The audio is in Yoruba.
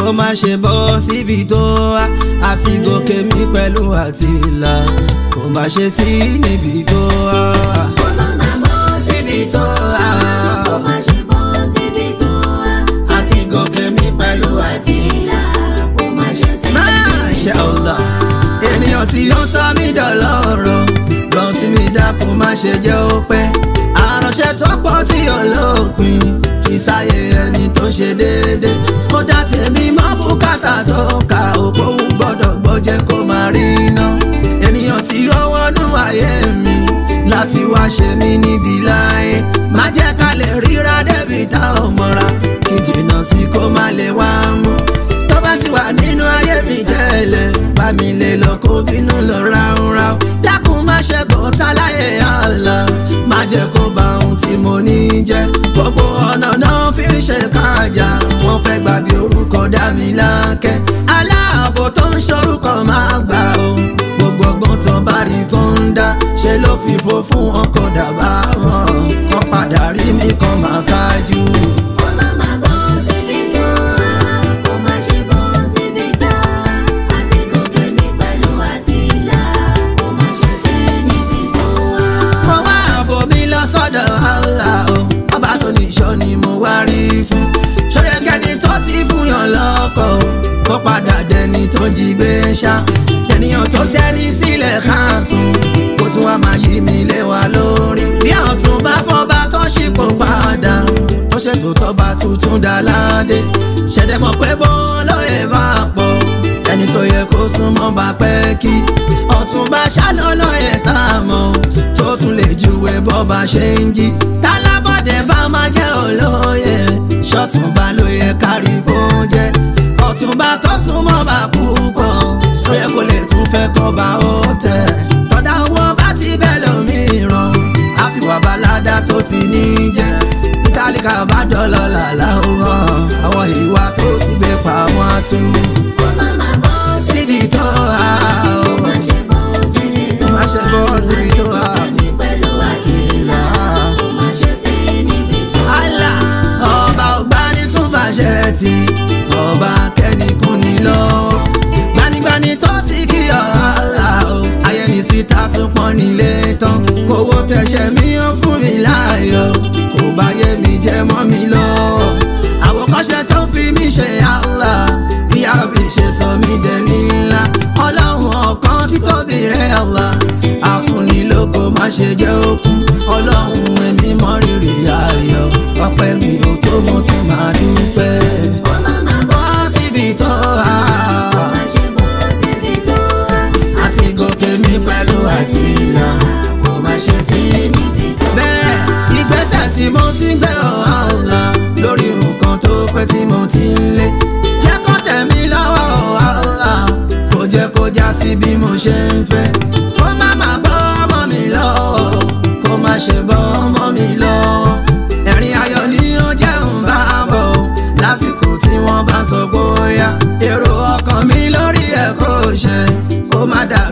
má ṣe bọ́ síbi tó wá àti gòkè mi pẹ̀lú àti ìlà kò má ṣe sí níbi tó wá. kó má má bọ́ síbi tó wá. kó má ṣe bọ́ síbi tó wá. àti gòkè mi pẹ̀lú àti ìlà kó má ṣe sí níbi Masha tó Allah. wá. ènìyàn tí ó sọ mí dọ̀lọ́rọ̀ lọ sí mi dákun má ṣe jẹ́ ó pẹ́ àránṣẹ́ tó pọ̀ tí olópin fi sáyé ẹni tó ṣe déédé kódà tèmi má bùkátà tó ka òpó gbọ́dọ̀ gbọ́jẹ́ kó má rí iná ènìyàn tí ó wọnú ayé mi láti wá ṣe mí níbi láyé má jẹ́ ká lè ríra débi tá ò mọ́ra kí jìnnà sí kó má lè wá mú tó bá ti wà nínú ayé mi tẹ́lẹ̀ bá mi lè lọ kó bínú lọ ráúnráú dákun má ṣe gòtá láyé àlá má jẹ́ kó bá ohun tí mo ní jẹ́ gbogbo ọ̀nà náà fi ń ṣe káàjà wọ́n fẹ́ gbà bí orúkọ dá mi lákẹ́ aláàbò tó ń ṣorúkọ máa gbà o gbogbo ọgbọ́n tó bá rí kóńdá ṣe ló fi fo fún ọkọ̀ dàbà wọn kọ́ padà rí mi kan máa kájú. kó má má bọ́ síbi tó wá. kó má ṣe bọ́ síbi tó wá. àti gòkè mi pẹ̀lú àti ìlà kó má ṣe sí níbi tó wá. mo wá àbò mi lọ sọ́dọ̀ Allah o ọba tó níṣọ́ ni mo wá rí fún ṣóyẹkẹni tó ti fún yàn lọ́kọ̀ o kó padà dẹni tó jí gbé ṣá ènìyàn tó tẹ́ni sílẹ̀ káàsùn kó tún wá máa yí mi lé wa lórí bí ọ̀tún bá fọ́ba tó ṣípò padà ó ṣètò tọ́ba tuntun dá ládé ṣẹ̀dẹ̀ mọ̀ pé bó lóye bá pọ̀ ẹni tó yẹ kó súnmọ́ bá pẹ́ kí ọ̀tún bá ṣáná lóye tá a mọ̀ tó tún lè júwe bọ́ba ṣe ń jí tálábọ̀dé bá máa jẹ́ olóye ṣọ́túnba ló yẹ kárí kó jẹ́ ọ̀túnba tó súnmọ́ bá púpọ̀ tó yẹ kó lè tún fẹ́ kọ́ bá ó tẹ̀ tọ́dá owó bá ti bẹ̀ lómìíràn àfiwà balada tó ti ní jẹ́ títàlíkà bá dọ́lọ́ làlá ó hàn àwọn ìwà tó ti gbé pa wọ́n á tún kó má má bọ́ síbi tó wà ó. má ṣe bọ́ síbi tó wá. Má ṣe bọ́ síbi tó wà. àti gòkè mi pẹ̀lú àti ìlà kó má ṣe sí níbi tó wá. Allah ọba ọgbani tún bàṣẹ tí ọba kẹ́nìkún ní lọ. gbanigbani tó sì kí ọ̀la o ayẹni síta tún pọ́n nílé tán kówó tẹ̀sẹ̀ mi ó fún mi láàyò kò bá yé mi jẹ́ mọ́ mi lọ. àwòkọ́ṣe tó fi mí ṣe Allah bí àbí ṣe sọ mí dẹni ńlá ọlọ́run ọ̀kan títóbi rẹ̀ Allah àfúnilógo má ṣe jẹ́ òkú ọlọ́run èmi mọ rírì ayọ̀ ọpẹ́ mi ò tó mo tún máa dúpẹ́. kó má má bọ́ bọ́ síbi tó wà kó má ṣe bọ́ síbi tó wá. àti gòkè mi pẹ̀lú àti ìlà kò má ṣe sí níbi tó wá. bẹ́ẹ̀ ìgbésẹ̀ tí mo ti ń gbé ọ̀hánlá lórí nǹkan tó pẹ́ tí mo ti ń lé jẹ́ kó tẹ̀ mí lọ́wọ́ ọ̀hánlá kò jẹ́ kó já sí bí mo ṣe ń fẹ́ kó má má bọ́ ọmọ mi lọ́wọ́ kó má ṣe bọ́ ọmọ mi lọ́wọ́ ẹ̀rín ayọ̀ ni ó jẹun bá bọ̀ lásìkò tí wọ́n bá sọ bóyá èrò ọkàn mi lórí ẹ̀ kò ṣe kó má dà